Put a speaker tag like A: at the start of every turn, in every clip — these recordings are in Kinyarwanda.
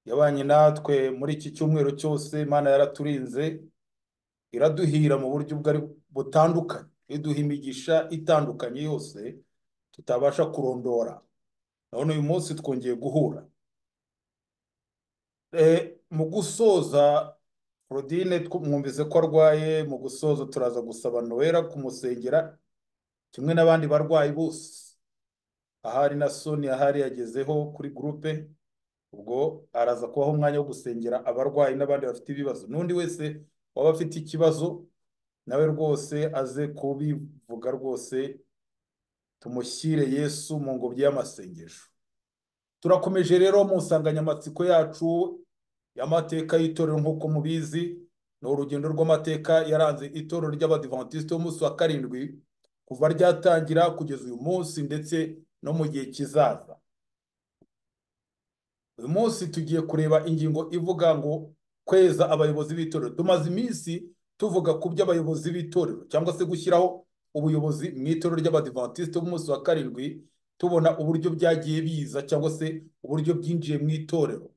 A: yabanye natwe muri iki cyumweru cyose Imana yaraturinze iraduhira mu buryo bwari butandukanye iduha imigisha itandukanye yose tutabasha kurondora none uyu munsi twongeye guhura Eh, mu gusoza Claudine twumvise ko arwaye mu gusoza turaza gusaba Noella kumusengera kimwe n'abandi barwayi bose ahari na Soni ahari yagezeho kuri gurupe ubwo araza kubaho umwanya wo gusengera abarwayi n'abandi bafite ibibazo n'undi wese waba afite ikibazo nawe rwose aze kubivuga rwose tumushyire Yesu mu ngobyi y'amasengesho turakomeje rero mu nsanganyamatsiko yacu y'amateka y'itorero nk'uko mubizi ni urugendo rw'amateka yaranze itorero ry'abadivantisite b'umunsi wa karindwi kuva ryatangira kugeza uyu munsi ndetse no mu gihe kizaza uyu munsi tugiye kureba ingingo ivuga ngo kweza abayobozi b'itorero tumaze iminsi tuvuga ku by'abayobozi b'itorero cyangwa se gushyiraho ubuyobozi mu itorero ry'abadivantisite b'umunsi wa karindwi tubona uburyo byagiye biza cyangwa se uburyo byinjiye mu itorero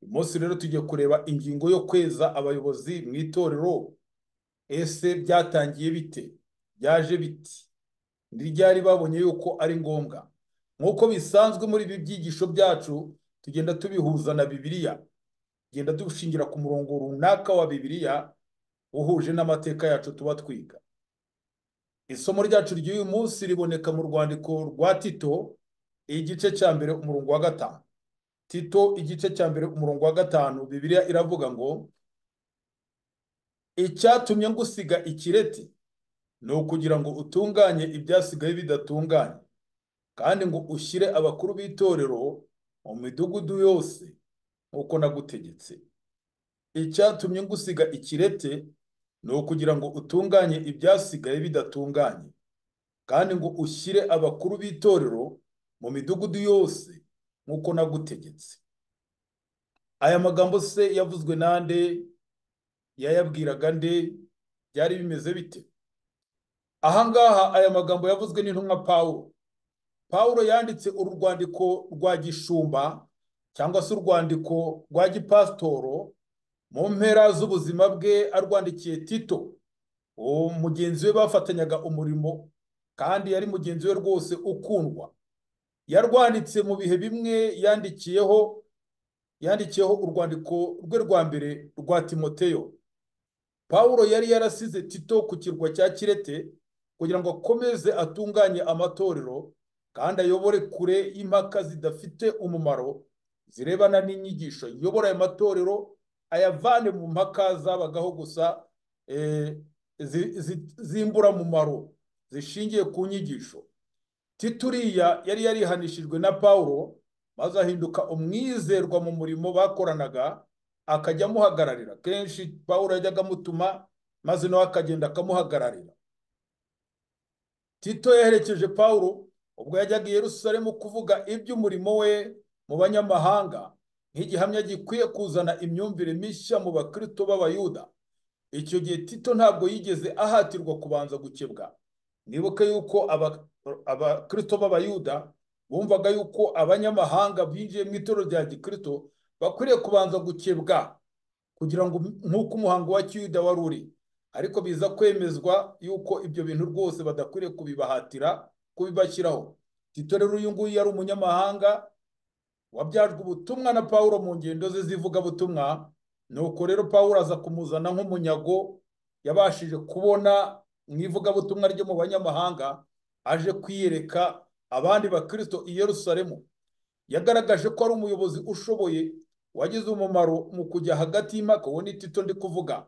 A: uyu munsi rero tugiye kureba ingingo yo kweza abayobozi mu itorero ese byatangiye bite byaje bite ni ryari babonye yuko ari ngombwa nk'uko bisanzwe muri ibi byigisho byacu tugenda tubihuza na bibiliya tugenda dushingira ku murongo runaka wa bibiliya uhuje n'amateka yacu tuba twiga isomo ryacu ry'uyu munsi riboneka mu rwandiko rwa tito igice cya mbere umurongo wa gatanu tito igice cya mbere umurongo wa gatanu bibiliya iravuga ngo icyatumye ngusiga ikireti ni ukugira ngo utunganye ibyasigaye bidatunganye kandi ngo ushyire abakuru b'itorero mu midugudu yose nk'uko nagutegetse icyatumye ngusiga ikirete ni ukugira ngo utunganye ibyasigaye bidatunganye kandi ngo ushyire abakuru b'itorero mu midugudu yose nk'uko nagutegetse aya magambo se yavuzwe nande yayabwiraga nde byari bimeze bite ahangaha aya magambo yavuzwe n'intumwa pawulo pawulo yanditse uru rwandiko rwa gishumba cyangwa se urwandiko rwa gipasitoro mu mpera z'ubuzima bwe arwandikiye tito uwo mugenzi we bafatanyaga umurimo kandi yari mugenzi we rwose ukundwa yarwanditse mu bihe bimwe yandikiyeho yandikiyeho urwandiko rwe rwa mbere rwa timoteyo pawulo yari yarasize tito ku kirwa cya kirete kugira ngo akomeze atunganye amatorero kandi ayobore kure y'impaka zidafite umumaro zirebana n'inyigisho yobora aya matorero ayavane mu mpaka zabagaho gusa eh, zi- zi- z'imburamumaro zishingiye ku nyigisho tituriya yari yarihanishijwe na pawulo maze ahinduka umwizerwa mu murimo bakoranaga akajya amuhagararira kenshi pawulo yajyaga amutuma maze nawe akagenda akamuhagararira tito yaherekeje pawulo ubwo yajyaga i yerusalemu kuvuga iby'umurimo we mu banyamahanga nk'igihamya gikwiye kuzana imyumvire mishya mu bakristo b'abayuda icyo gihe tito ntabwo yigeze ahatirwa kubanza gukebwa mwibuke yuko aba- abakristo b'abayuda bumvaga yuko abanyamahanga binjiye mu itorero rya gikristo bakwiriye kubanza gukebwa kugira ngo nk'uko umuhango wa kiyuda wari uri ariko biza kwemezwa yuko ibyo bintu rwose badakwiriye kubibahatira kubibashyiraho tito rero uyu nguyu yari umunyamahanga wabyajwe ubutumwa na pawulo mu ngendo ze z'ivugabutumwa nuko rero pawulo aza kumuzana nk'umunyago yabashije kubona mu ivugabutumwa ryo mu banyamahanga aje kwiyereka abandi bakristo i yerusalemu yagaragaje ko ari umuyobozi ushoboye wagize umumaro mu kujya hagati y'impaka uwo ni tito ndi kuvuga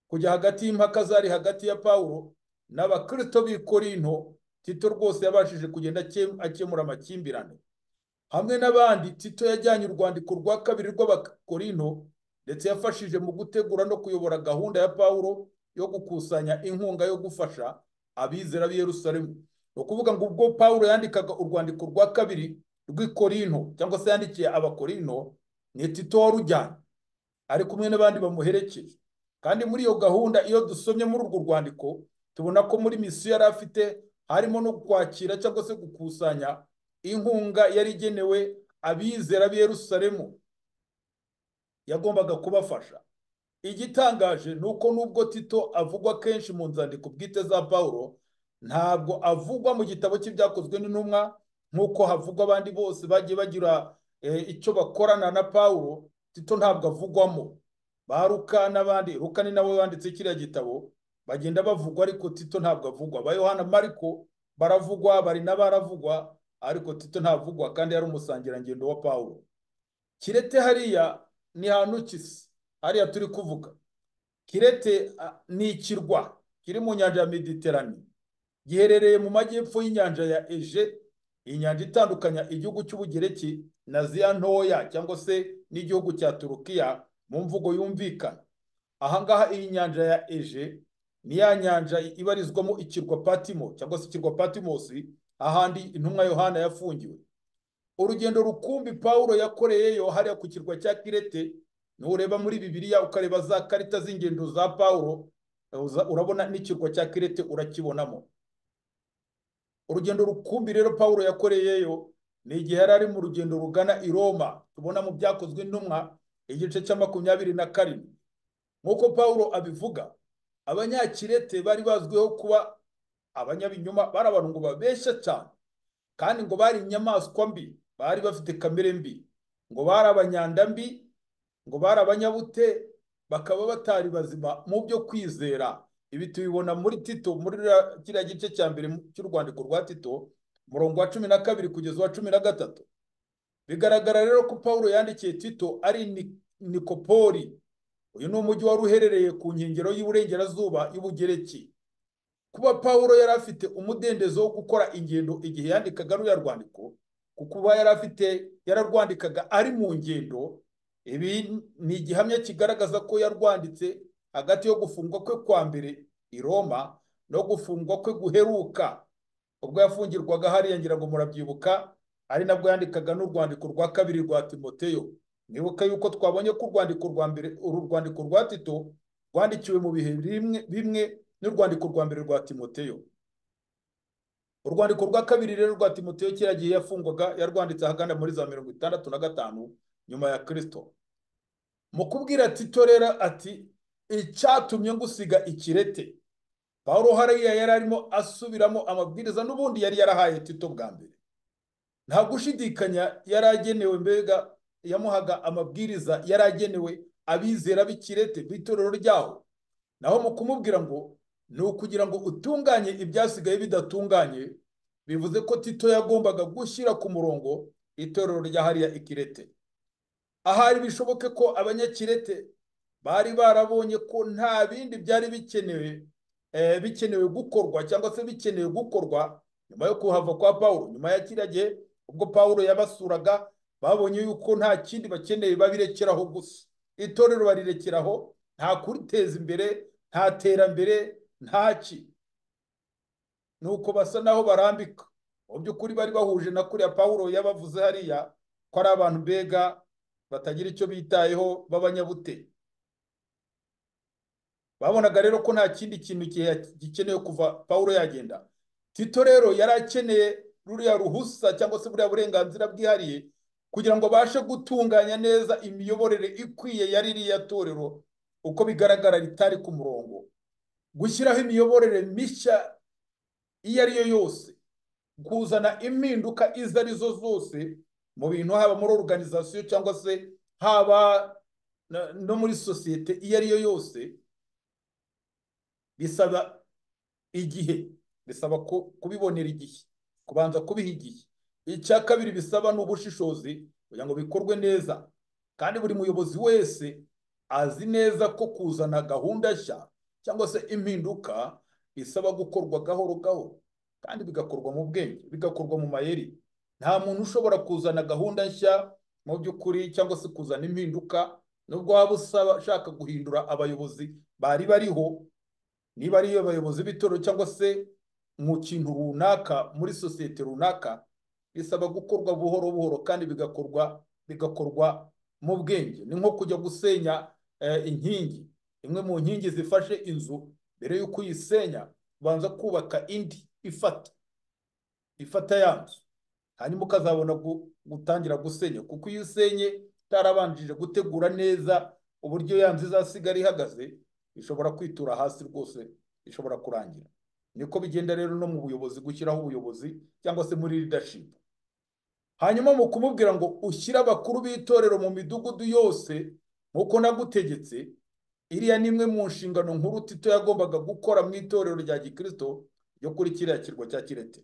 A: kujya hagati y'impaka zari hagati ya pawulo n'abakristo b'i korinto tito rwose yabashije kugenda akem- akemura amakimbirane hamwe n'abandi tito yajyanye urwandiko rwa kabiri rw'abakorino ndetse yafashije mu gutegura no kuyobora gahunda ya pawulo yo gukusanya inkunga yo gufasha abizera b'i yerusalemu ni ukuvuga ngo ubwo pawulo yandikaga urwandiko rwa kabiri rw'ikorino cyangwa se yandikiye abakorino ni tito warujyanye ari kumwe n'abandi bamuherekeje kandi muri iyo gahunda iyo dusomye muri urwo rwandiko tubona ko muri misiyo yari afite harimo no kwakira cyangwa se gukusanya inkunga yari igenewe abizera b'i Yerusalemu yagombaga kubafasha igitangaje ni uko nubwo tito avugwa kenshi mu nzandiko bwite za pawulo ntabwo avugwa mu gitabo cye byakozwe n'intumwa nk'uko havugwa abandi bose bagiye bagira icyo bakorana na pawulo tito ntabwo avugwamo ba ruka n'abandi ruka ni nabo banditse kiriya gitabo bagenda bavugwa ariko tito ntabwo avugwa ba yohana mariko baravugwa bari n'abaravugwa ariko tito ntavugwa kandi yari umusangirangendo wa pawulo kirete hariya ni hanukisi hariya turi kuvuga kirete ni ikirwa kiri mu nyanja ya mediterane giherereye mu majyepfo y'inyanja ya eje iyi nyanja itandukanya igihugu cy'ubugereki na ziya ntoya cyangwa se n'igihugu cya turukiya mu mvugo yumvikana ahangaha iyi nyanja ya eje ni ya nyanja ibarizwamo ikirwa patimo cyangwa se ikirwa patimosi ahandi intumwa yohana yafungiwe urugendo rukumbi paul yakoreyeyo hariya ku kirwa cya kirete nureba muri bibiliya ukareba za karita z'ingendo za paul urabona n'ikirwa cya kirete urakibonamo urugendo rukumbi rero paul yakoreyeyo ni igihe yari ari mu rugendo rugana i roma tubona mu byakozwe intumwa igice cya makumyabiri na karindwi nk'uko paul abivuga abanyakirete bari bazwiho kuba abanyabinyoma bari abantu ngo babeshya cyane kandi ngo bari inyamaswa mbi bari bafite kamere mbi ngo bari abanyanda mbi ngo bari abanyabute bakaba batari bazima mu byo kwizera ibi tubibona muri tito muri kiriya gice cya mbere cy'u rwandiko rwa tito umurongo wa cumi na kabiri kugeza uwa cumi na gatatu bigaragara rero ko paul yandikiye tito ari nikopori uyu ni umujyi wari uherereye ku nkengero y'uburengerazuba y'ubugereki kuba paul yari afite umudendezo wo gukora ingendo igihe yandikaga ruriya rwandiko kuba yari afite yararwandikaga ari mu ngendo ibi ni igihamya kigaragaza ko yarwanditse hagati yo gufungwa kwe kwa mbere i roma no gufungwa kwe guheruka ubwo yafungirwaga hariya ngira ngo murabyibuka ari nabwo yandikaga n'urwandiko rwa kabiri rwa timoteyo nibuka yuko twabonye ko urwandiko rwa mbere uru rwandiko rwa tito rwandikiwe mu bihe bimwe n'urwandiko rwa mbere rwa timoteyo urwandiko rwa kabiri rero rwa timoteyo kiriya gihe yafungwaga yarwanditse ahagana muri za mirongo itandatu na gatanu nyuma ya kirisito mu kubwira tito rero ati icyatumye ngusiga ikirete paul hariya yari arimo asubiramo amabwiriza n'ubundi yari yarahaye tito bwa mbere nta gushidikanya yari agenewe mbega yamuhaga amabwiriza yari agenewe abizera b'ikirete b'itorero ryaho naho mu kumubwira ngo ni ukugira ngo utunganye ibyasigaye bidatunganye bivuze ko tito yagombaga gushyira ku murongo itorero rya hariya ikirete ahari bishoboke ko abanyakirete bari barabonye ko nta bindi byari bikenewe bikenewe gukorwa cyangwa se bikenewe gukorwa nyuma yo kuhava kwa paul nyuma ya kiriya gihe ubwo paul yabasuraga babonye yuko nta kindi bakeneye babirekeraho gusa itorero barirekeraho nta kuriteza imbere nta terambere ntaki ni uko basa naho barambika mu by'ukuri bari bahuje na kuriya paul yabavuze hariya ko ari abantu mbega batagira icyo bitayeho b'abanyabute babonaga rero ko nta kindi kintu gikeneye kuva paul yagenda tito rero yari akeneye ruriya ruhusa cyangwa se buriya burenganzira bwihariye kugira ngo abashe gutunganya neza imiyoborere ikwiye ya ririya torero uko bigaragara ritari ku murongo gushyiraho imiyoborere mishya iyo ari yo yose kuzana impinduka izo ari zo zose mu bintu haba muri organizasiyo cyangwa se haba no muri sosiyete iyo ari yo yose bisaba igihe bisaba kubibonera igihe kubanza kubiha igihe icya kabiri bisaba ni ubushishozi kugira ngo bikorwe neza kandi buri muyobozi wese azi neza ko kuzana gahunda nshya cyangwa se impinduka bisaba gukorwa gahoro gahoro kandi bigakorwa mu bwenge bigakorwa mu mayeri nta muntu ushobora kuzana gahunda nshya mu by'ukuri cyangwa se kuzana impinduka nubwo waba usaba ushaka guhindura abayobozi bari bariho niba ari abayobozi b'itorero cyangwa se mu kintu runaka muri sosiyete runaka bisaba gukorwa buhoro buhoro kandi bigakorwa bigakorwa mu bwenge ni nko kujya gusenya inkingi imwe mu nkingi zifashe inzu mbere y'uko uyisenya ubanza kubaka indi ifata ifata ya nzu hanyuma ukazabona gutangira gusenya kuko iyo usenye itarabanjije gutegura neza uburyo ya nzu izasigara ihagaze ishobora kwitura hasi rwose ishobora kurangira niko bigenda rero no mu buyobozi gushyiraho ubuyobozi cyangwa se muri leadership hanyuma mu kumubwira ngo ushyire abakuru b'itorero mu midugudu yose nk'uko nagutegetse iriya ni imwe mu nshingano nkuru tito yagombaga gukora mu itorero rya gikirisito ryo kuri kiriya kirwa cya kirete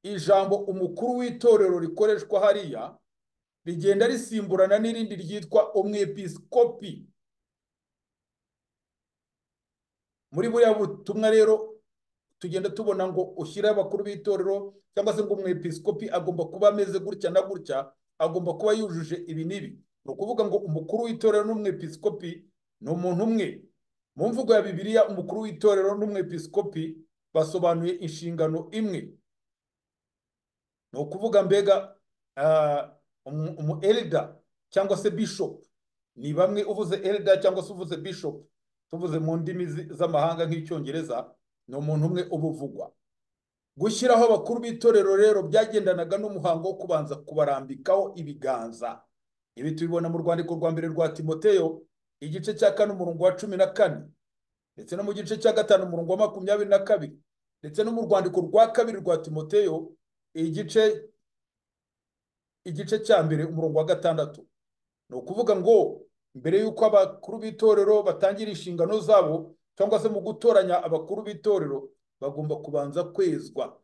A: ijambo umukuru w'itorero rikoreshwa hariya rigenda risimburana n'irindi ryitwa umwepisikopi muri buriya butumwa rero tugenda tubona ngo ushyire abakuru b'itorero cyangwa se ngo umwepisikopi agomba kuba ameze gutya na gutya agomba kuba yujuje ibi n'ibi ni ukuvuga ngo umukuru w'itorero n'umwepisikopi ni umuntu umwe mu mvugo ya bibiliya umukuru w'itorero n'umwepisikopi basobanuye inshingano imwe ni ukuvuga mbega umu elida cyangwa se bishopu ni bamwe uvuze elida cyangwa se uvuze bishopu tuvuze mu ndimi z'amahanga nk'icyongereza ni umuntu umwe ubuvugwa gushyiraho abakuru b'itorero rero byagendanaga n'umuhango wo kubanza kubarambikaho ibiganza ibi tubibona mu rwandiko rwa mbere rwa timoteyo igice cya kane umurongo wa cumi na kane ndetse no mu gice cya gatanu umurongo wa makumyabiri na kabiri ndetse no mu rwandiko rwa kabiri rwa timoteyo igice igice cya mbere umurongo wa gatandatu ni ukuvuga ngo mbere y'uko abakuru b'itorero batangira inshingano zabo cyangwa se mu gutoranya abakuru b'itorero bagomba kubanza kwezwa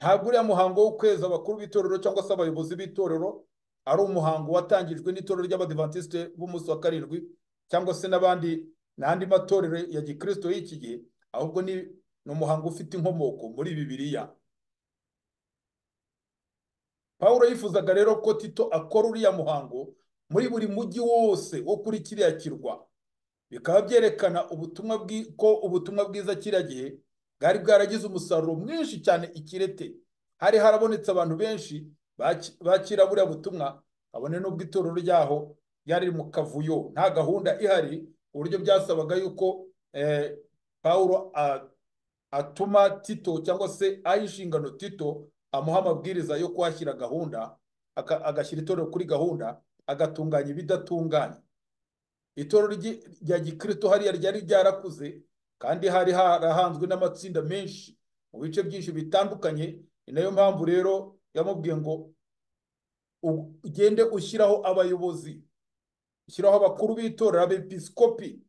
A: ntabwo uriya muhango wo kweza abakuru b'itorero cyangwa se abayobozi b'itorero ari umuhango watangijwe n'itorero ry'abadivantisite b'umunsi wa karindwi cyangwa se n'abandi n'andi matorero ya gikirisito y'iki gihe ahubwo ni umuhango ufite inkomoko muri bibiliya paul yifuzaga rero ko tito akora uriya muhango muri buri mujyi wose wo kuri kiriya kirwa bikaba byerekana ubutumwa ko ubutumwa bwiza kiriya gihe bwari bwaragize umusaruro mwinshi cyane ikirete hari harabonetse abantu benshi bakira buriya butumwa kabone n'ubwo itorero ryaho ryari mu kavuyo nta gahunda ihari uburyo byasabaga yuko paul atuma tito cyangwa se aha inshingano tito amuha amabwiriza yo kuhashyira gahunda agashyira itorero kuri gahunda agatunganya ibidatunganye itorero rya gikirito hariya ryari ryarakuze kandi hari harahanzwe n'amatsinda menshi mu bice byinshi bitandukanye ni nayo mpamvu rero yamubwiye ngo ugende ushyiraho abayobozi ushyiraho abakuru b'itorero abepisikopi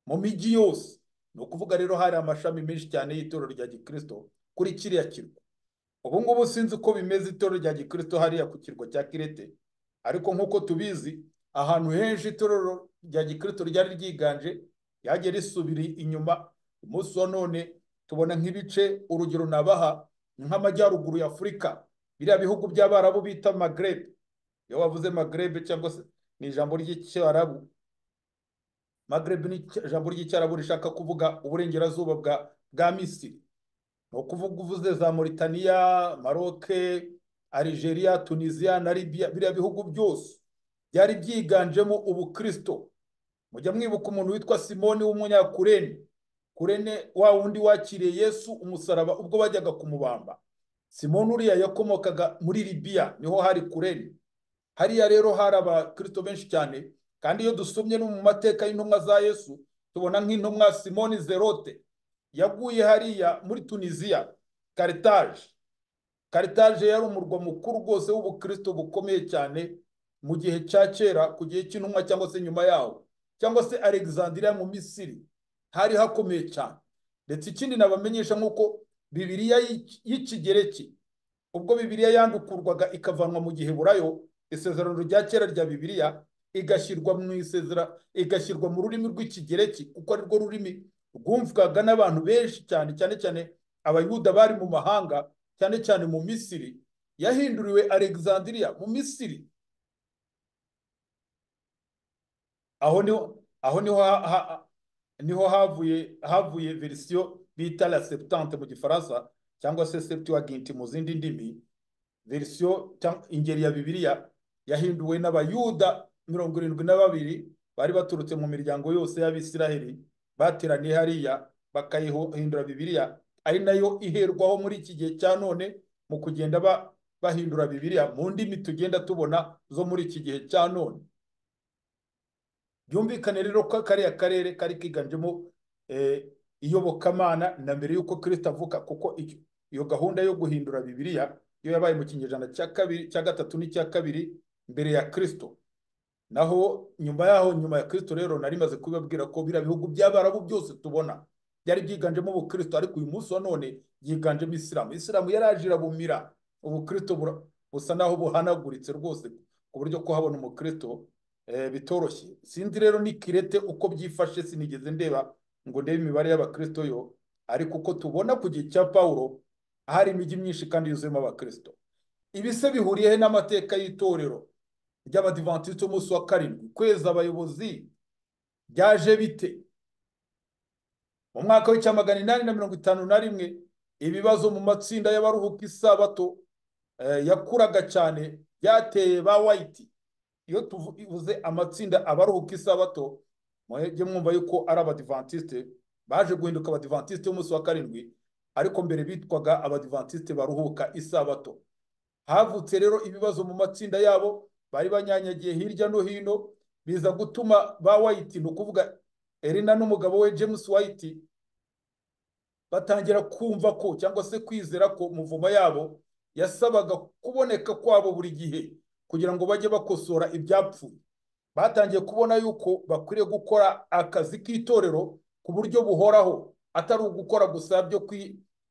A: mu mijyi yose ni ukuvuga rero hari amashami menshi cyane y'itorero rya gikirito kuri kiriya kirwa ubu ngubu sinzi uko bimeze itorero rya gikristo hariya ku kirwa cya kirete ariko nk'uko tubizi ahantu henshi itorero rya gikristo ryari ryiganje ryagiye risubira inyuma umunsi wa none tubona nk'ibice urugero nabaha nk'amajyaruguru y'afurika biriya bihugu by'abarabu bita magrebe iyo wavuze magrebe cyangwa se ni ijambo ry'icyarabu magrebe ni ijambo ry'icyarabu rishaka kuvuga uburengerazuba bwa misiri ni ukuvuga uvuze za Mauritania maroke Algeria tunisiya na Libya biriya bihugu byose byari byiganjemo ubukristo mujya mwibuka umuntu witwa simoni w'umunyakurene kurene wa wundi wakiriye yesu umusaraba ubwo bajyaga kumubamba simoni uriya yakomokaga muri Libya niho hari kurene hariya rero hari abakristo benshi cyane kandi iyo dusomye no mu mateka y'intumwa za yesu tubona nk'intumwa simoni zerote yaguye hariya muri tunisiya karitaje karitaje yari umurwa mukuru rwose w'ubukristo bukomeye cyane mu gihe cya kera ku gihe cy'intumwa cyangwa se nyuma yaho cyangwa se alexandria mu misiri hari hakomeye cyane ndetse ikindi nabamenyesha nk'uko bibiriya y'ikigereki ubwo bibiriya yandukurwaga ikavanwa mu gihe burayo isezerano rya kera rya bibiriya igashyirwa mu isezera igashyirwa mu rurimi rw'ikigereki kuko ari rwo rurimi rwumvwaga n'abantu benshi cyane cyane cyane abayuda bari mu mahanga cyane cyane mu misiri yahinduriwe alexandria mu misiri aho niho aho niho niho havuye havuye verisiyo bita la septante mu gifaransa cyangwa se septuaginti mu zindi ndimi verisiyo ingeri ya bibiliya yahinduwe n'abayuda mirongo irindwi na babiri bari baturutse mu miryango yose y'abisiraheli bateraniye hariya bakayihindura bibiliya ari nayo iherwaho muri iki gihe cya none mu kugenda bahindura bibiliya mu ndimi tugenda tubona zo muri iki gihe cya none byumvikane rero ko kariya karere kari kiganjemo iyobokamana na mbere y'uko kirisita avuka kuko iyo gahunda yo guhindura bibiliya yo yabaye mu kinyejana cya kabiri cya gatatu n'icya kabiri mbere ya kirisito naho nyuma yaho nyuma ya kirisito rero narimaze kubibabwira ko biriya bihugu by'abarabu byose tubona byari byiganjemo ubukristo ariko uyu munsi wa none byiganjemo isilamu isilamu yaraje irabumira ubukristo busa naho buhanaguritse rwose ku buryo kuhabona umukristo bitoroshye sinzi rero ni kirete uko byifashe sinigeze ndeba ngo ndebe imibare y'abakristo yo ariko uko tubona ku gihe cya paul hari imijyi myinshi kandi yuzuyemo abakristo ibi se bihuriye he n'amateka y'itorero ry'abadivantisite umunsi wa karindwi kwezi abayobozi byaje bite mu mwaka w'icya magana inani na mirongo itanu na rimwe ibibazo mu matsinda y'abaruhuka isabato yakuraga cyane byateye ba wayiti iyo tuvuze amatsinda abaruhuka isabato mujye mwumva yuko ari abadivantisite baje guhinduka abadivantisite b'umunsi wa karindwi ariko mbere bitwaga abadivantisite baruhuka isabato havutse rero ibibazo mu matsinda yabo bari banyanyagiye hirya no hino biza gutuma ba wayiti ni ukuvuga erina n'umugabo we james wayiti batangira kumva ko cyangwa se kwizera ko muvuma yabo yasabaga kuboneka kwabo buri gihe kugira ngo bajye bakosora ibyapfuye batangiye kubona yuko bakwiriye gukora akazi k'itorero ku buryo buhoraho atari ugukora gusa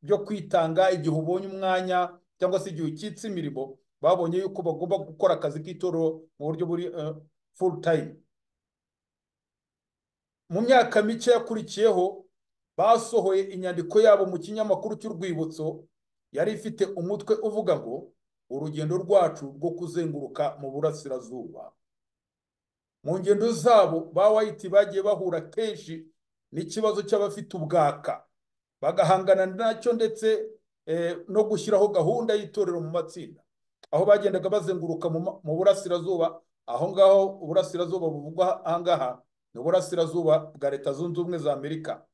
A: byo kwitanga igihe ubonye umwanya cyangwa se igihe ukitse imirimo babonye yuko bagomba gukora akazi k'itorero mu buryo buri full time mu myaka mike yakurikiyeho basohoye inyandiko yabo mu kinyamakuru cy'urwibutso yari ifite umutwe uvuga ngo urugendo rwacu rwo kuzenguruka mu burasirazuba mu ngendo zabo ba wayiti bagiye bahura kenshi n'ikibazo cy'abafite ubwaka bagahangana nacyo ndetse no gushyiraho gahunda y'itorero mu matsinda aho bagendaga bazenguruka mu burasirazuba aho ngaho uburasirazuba buvugwa ahangaha ni uburasirazuba bwa leta zunze ubumwe za amerika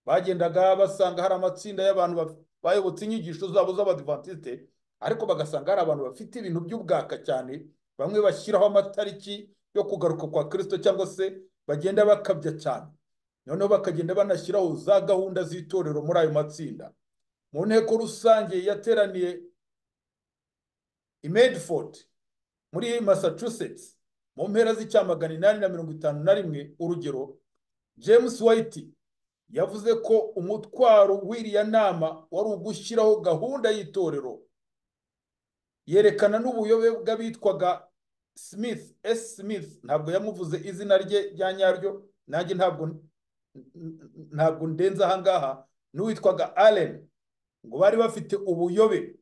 A: bagendaga basanga hari amatsinda y'abantu bayobotse inyigisho zabo z'abadivantisite ariko bagasanga hari abantu bafite ibintu by'ubwaka cyane bamwe bashyiraho amatariki yo kugaruka kwa kirisito cyangwa se bagenda bakabya cyane noneho bakagenda banashyiraho za gahunda z'itorero muri ayo matsinda mu nteko rusange yateraniye i medford muri massachusetts mu mpera z'icyamagana inani na mirongo itanu na rimwe urugero james white yavuze ko umutwaro w'iriya nama wari ugushyiraho gahunda y'itorero yerekana n'ubuyobe bw'abitwaga smith s smith ntabwo yamuvuze izina rye rya nyaryo nanjye ntabwo ntabwo ndenze ahangaha n'uwitwaga allen ngo bari bafite ubuyobe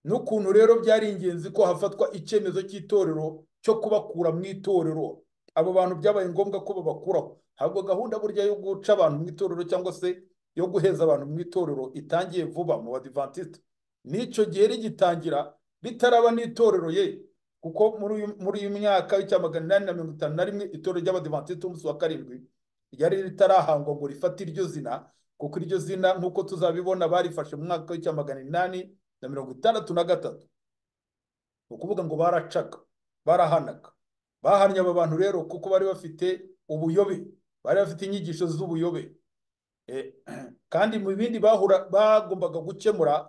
A: n'ukuntu rero byari ingenzi ko hafatwa icyemezo cy'itorero cyo kubakura mu itorero abo bantu byabaye ngombwa ko babakuraho ntabwo gahunda burya yo guca abantu mu itorero cyangwa se yo guheza abantu mu itorero itangiye vuba mu badivantisite n'icyo gihe rigitangira ritaraba n'itorero ye kuko muri uyu myaka w'icyamagana inani na mirongo itanu na rimwe itorero ry'abadivantisite umunsi wa karindwi ryari ritarahangwa ngo rifate iryo zina kuko iryo zina nk'uko tuzabibona barifashe mu mwaka w'icyamagana inani na mirongo itandatu na gatatu ni ukuvuga ngo baracaga barahanaga bahannye aba bantu rero kuko bari bafite ubuyobe bari bafite inyigisho z'ubuyobe kandi mu bindi bahura bagombaga gukemura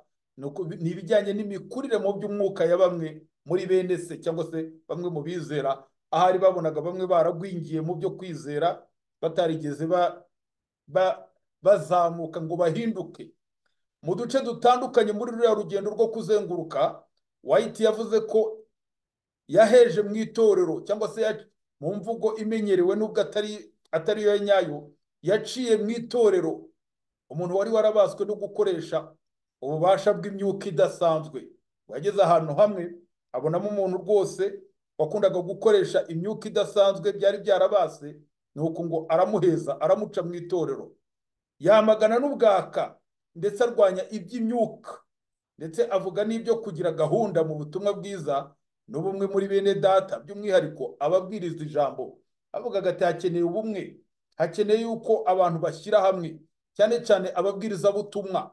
A: ni ibijyanye n'imikurire mu by'umwuka ya bamwe muri bene se cyangwa se bamwe mu bizera ahari babonaga bamwe baragwingiye mu byo kwizera batarigeze bazamuka ngo bahinduke mu duce dutandukanye muri ruriya rugendo rwo kuzenguruka wayiti yavuze ko yaheje mu itorero cyangwa se mu mvugo imenyerewe n'ubwo atari atari yo nyayo yaciye mu itorero umuntu wari warabaswe no gukoresha ububasha bw'imyuka idasanzwe yageze ahantu hamwe abonamo umuntu rwose wakundaga gukoresha imyuka idasanzwe byari byarabase nuko ngo aramuheza aramuca mu itorero yamagana n'ubwaka ndetse arwanya iby'imyuka ndetse avuga n'ibyo kugira gahunda mu butumwa bwiza n'ubumwe muri bene data by'umwihariko ababwiriza ijambo avugaga ati hakeneye ubumwe hakeneye yuko abantu bashyira hamwe cyane cyane ababwirizabutumwa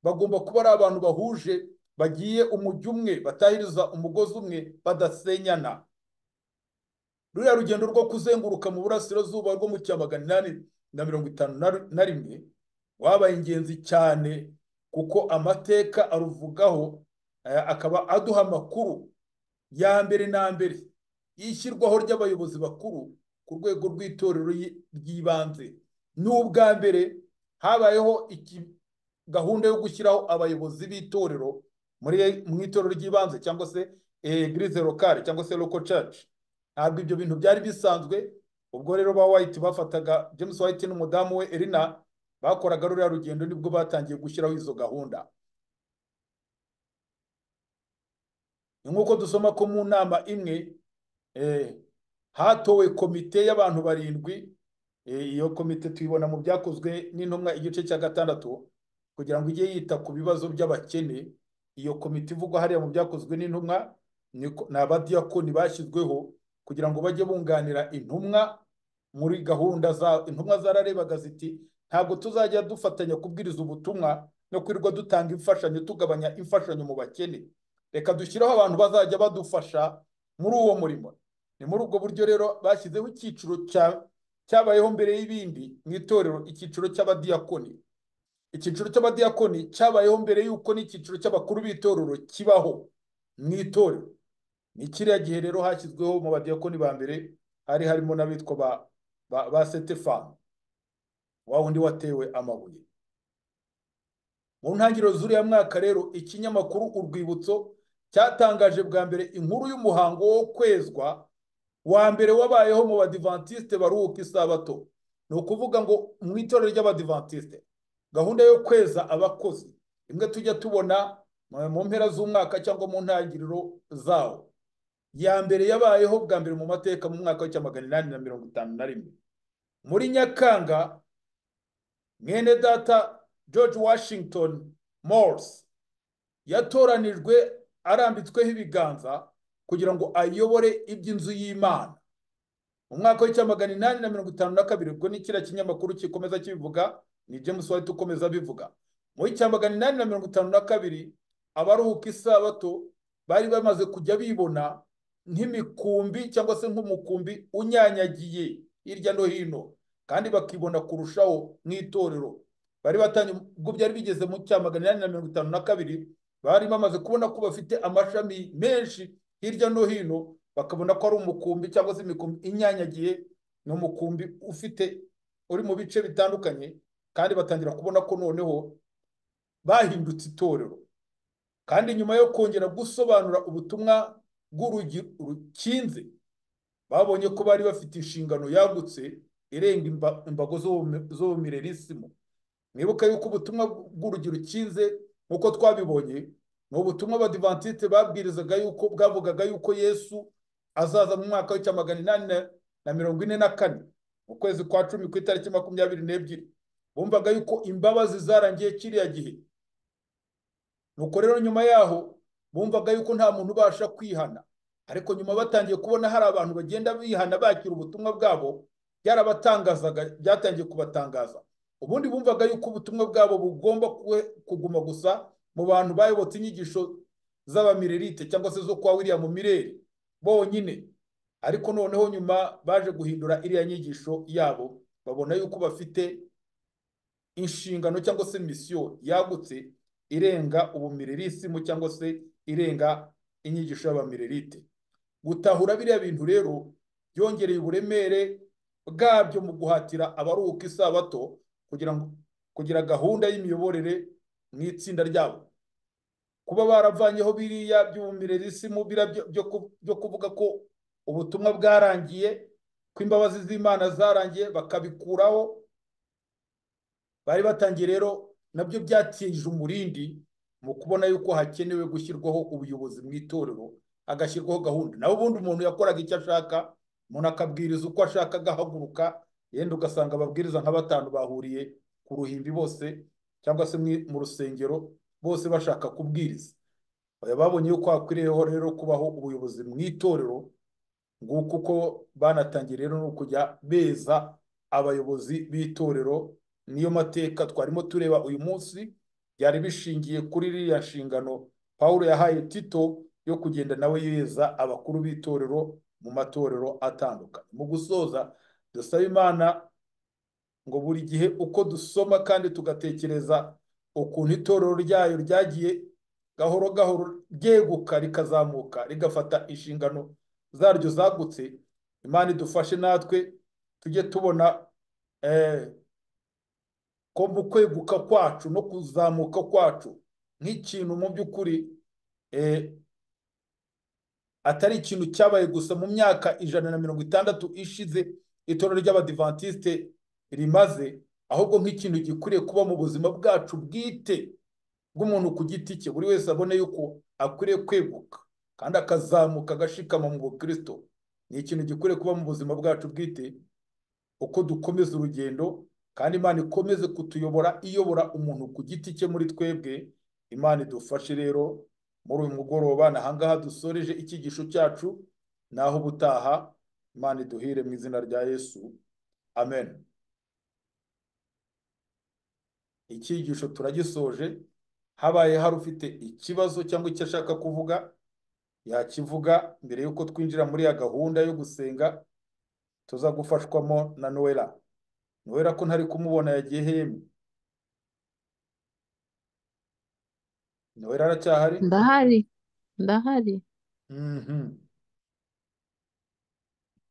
A: bagomba kuba ari abantu bahuje bagiye umujyi umwe batahiriza umugozi umwe badasenyana ruriya rugendo rwo kuzenguruka mu burasirazuba rwo mu cyamagana inani na mirongo itanu na rimwe wabaye ingenzi cyane kuko amateka aruvugaho akaba aduha amakuru ya mbere na mbere y'ishyirwaho ry'abayobozi bakuru ku rwego rw'itorero ry'ibanze ni ubwa mbere habayeho gahunda yo gushyiraho abayobozi b'itorero mu itorero ry'ibanze cyangwa se egirize lokale cyangwa se loko caci ntabwo ibyo bintu byari bisanzwe ubwo rero ba wayiti bafataga james wayiti n'umudamu we erina bakoraga ruriya rugendo nibwo batangiye gushyiraho izo gahunda ni nk'uko dusoma ko mu nama imwe hatowe komite y'abantu barindwi iyo komite tuyibona mu byakozwe n'intumwa igice cya gatandatu kugira ngo ijye yita ku bibazo by'abakene iyo komite ivugwa hariya mu byakozwe n'intumwa ni abadiyakoni bashyizweho kugira ngo bajye bunganira intumwa muri gahunda za intumwa zararebaga ziti ntabwo tuzajya dufatanya kubwiriza ubutumwa no kwirirwa dutanga imfashanyo tugabanya imfashanyo mu bakene reka dushyireho abantu bazajya badufasha muri uwo murimo ni muri ubwo buryo rero bashyizeho icyiciro cyabayeho mbere y'ibindi mu itorero icyiciro cy'abadiyakoni icyiciro cy'abadiyakoni cyabayeho mbere y'uko n'icyiciro cy'abakuru b'itorero kibaho mu itorero ni kiriya gihe rero hashyizweho mu badiyakoni ba mbere hari harimo n'abitwa ba setefani wa wundi watewe amabuye mu ntangiriro z'uriya mwaka rero ikinyamakuru urwibutso cyatangaje bwa mbere inkuru y'umuhango wo kwezwa wa mbere wabayeho mu badivantisite baruhuka isabato ni ukuvuga ngo mu itorero ry'abadivantisite gahunda yo kweza abakozi imwe tujya tubona mu mpera z'umwaka cyangwa mu ntangiriro zawo ya mbere yabayeho bwa mbere mu mateka mu mwaka w'icya magana inani na mirongo itanu na rimwe muri nyakanga mwene data george washington morse yatoranijwe arambitsweho ibiganza kugira ngo ayobore iby'inzu y'imana mu mwaka w'icya magana inani na mirongo itanu na kabiri ubwo ni kiriya kinyamakuru kikomeza kibivuga ni james white ukomeza abivuga muri cya magana inani na mirongo itanu na kabiri abaruhuka isabato bari bamaze kujya bibona nk'imikumbi cyangwa se nk'umukumbi unyanyagiye hirya no hino kandi bakibona kurushaho mu itorero bari batanye ubwo byari bigeze mu cya magana inani na mirongo itanu na kabiri bari bamaze kubona ko bafite amashami menshi hirya no hino bakabona ko ari umukumbi cyangwa se imikumbi inyanyagiye ni umukumbi ufite uri mu bice bitandukanye kandi batangira kubona ko noneho bahindutse itorero kandi nyuma yo kongera gusobanura ubutumwa bw'urugi rukinze babonye ko bari bafite inshingano yagutse irenga imbago z'ubumirerisimo mwibuka yuko ubutumwa bw'urugi rukinze nk'uko twabibonye ni ubutumwa abadivantisite babwirizaga yuko bwavugaga yuko yesu azaza mu mwaka w'icya magana inani na mirongo ine na kane mu kwezi kwa cumi ku itariki makumyabiri n'ebyiri bumvaga yuko imbabazi zarangiye kiriya gihe nuko rero nyuma yaho bumvaga yuko nta muntu ubasha kwihana ariko nyuma batangiye kubona hari abantu bagenda bihana bakira ubutumwa bwabo byarabatangazaga byatangiye kubatangaza ubundi bumvaga yuko ubutumwa bwabo bugomba kuguma gusa mu bantu bayobotse inyigisho z'abamirerite cyangwa se zo kwa william mireri bonyine ariko noneho nyuma baje guhindura iriya nyigisho yabo babona yuko bafite inshingano cyangwa se misiyo yagutse irenga ubumirerisimu cyangwa se irenga inyigisho y'abamirerite gutahura biriya bintu rero byongereye uburemere bwabyo mu guhatira abaruhuka isabato kugira ngo kugira gahunda y'imiyoborere mu itsinda ryabo kuba baravanyeho biriya by'ubumirerisimu byo kuvuga ko ubutumwa bwarangiye ko imbabazi z'imana zarangiye bakabikuraho bari batangiye rero nabyo byatije umurindi mu kubona yuko hakenewe gushyirwaho ubuyobozi mu itorero hagashyirwaho gahunda naho ubundi umuntu yakoraga icyo ashaka umuntu akabwiriza uko ashaka agahaguruka yenda ugasanga ababwiriza nka batanu bahuriye ku ruhimbi bose cyangwa se mu rusengero bose bashaka kubwiriza babonye yuko hakwiriyeho rero kubaho ubuyobozi mu itorero nguko uko banatangiye rero no kujya beza abayobozi b'itorero niyo mateka twarimo tureba uyu munsi byari bishingiye kuri iriya nshingano pawulo yahaye tito yo kugenda nawe yeza abakuru b'itorero mu matorero atandukanye mu gusoza dusaba imana ngo buri gihe uko dusoma kandi tugatekereza ukuntu itorero ryayo ryagiye gahoro gahoro ryeguka rikazamuka rigafata inshingano zaryo zagutse imana idufashe natwe tujye tubona ko mu kweguka kwacu no kuzamuka kwacu nk'ikintu mu by'ukuri atari ikintu cyabaye gusa mu myaka ijana na mirongo itandatu ishize itorero ry'abadivantisite rimaze ahubwo nk'ikintu gikwiriye kuba mu buzima bwacu bwite bw'umuntu ku giti cye buri wese abone yuko akwiriye kweguka kandi akazamuka agashikama mu bukristo ni ikintu gikwiriye kuba mu buzima bwacu bwite uko dukomeza urugendo kandi imana ikomeze kutuyobora iyobora umuntu ku giti cye muri twebwe imana idufashe rero muri uyu mugoroba ni ahangaha dusoreje icyigisho cyacu naho ubutaha imana iduhire mu izina rya yesu amen icyigisho turagisoje habaye hari ufite ikibazo cyangwa icyo ashaka kuvuga yakivuga mbere y'uko twinjira muri ya gahunda yo gusenga tuza gufashwamo na noella noella ko ntari kumubona yagiye hemye noella aracyahari
B: ndahari ndahari
A: Mhm.